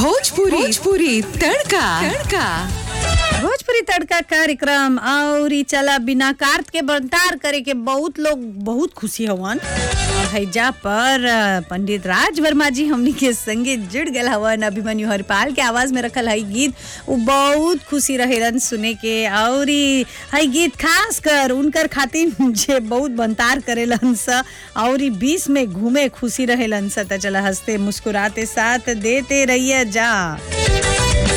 भोजपुरी भोजपुरी तड़का तड़का भोजपुरी तड़का कार्यक्रम और ई चला बिना कार्त के बंटार करे के बहुत लोग बहुत खुशी हवन और हैजा पर अ, पंडित राज वर्मा जी हमनी के संगे जुड़ गए हवन अभिमन्यु हरिपाल के आवाज में रखल हई गीत वो बहुत खुशी रहेलन सुने के और ई हई गीत खास कर उनकर खातिर जे बहुत बंतार करेलन स और ई बीच में घूमे खुशी रहेलन स त चला हंसते मुस्कुराते साथ देते रहिए जा